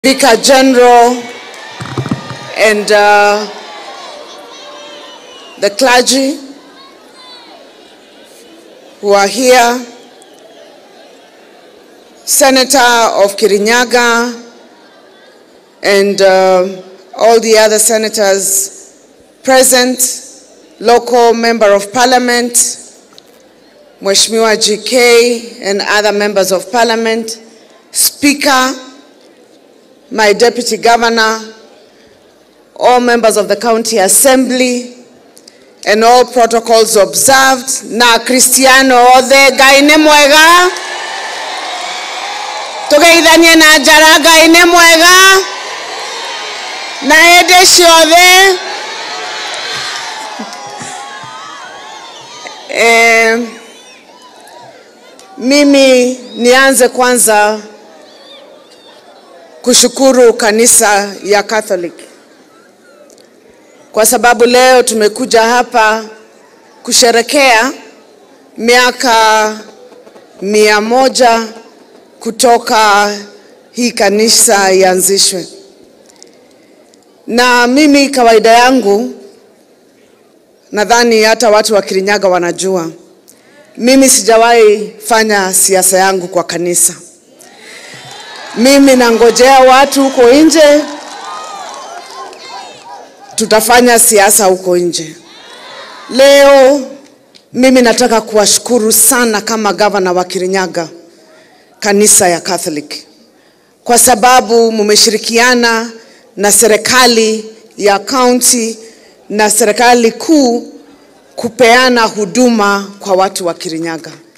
Vicar General and uh, the clergy who are here, Senator of Kirinyaga and uh, all the other senators present, local member of parliament, Mheshimiwa GK and other members of parliament, speaker, my deputy governor, all members of the county assembly, and all protocols observed. Na Cristiano othe Ngai nĩ mwega. Tũgeithanie na njara Ngai nĩ mwega. Na hĩndĩ ciothe. Eh, mimi nianze kwanza kushukuru kanisa ya Catholic kwa sababu leo tumekuja hapa kusherekea miaka mia moja kutoka hii kanisa ianzishwe. Na mimi kawaida yangu, nadhani hata watu wa Kirinyaga wanajua, mimi sijawahi fanya siasa yangu kwa kanisa. Mimi nangojea watu huko nje, tutafanya siasa huko nje. Leo mimi nataka kuwashukuru sana kama gavana wa Kirinyaga, kanisa ya Catholic, kwa sababu mumeshirikiana na serikali ya kaunti na serikali kuu kupeana huduma kwa watu wa Kirinyaga.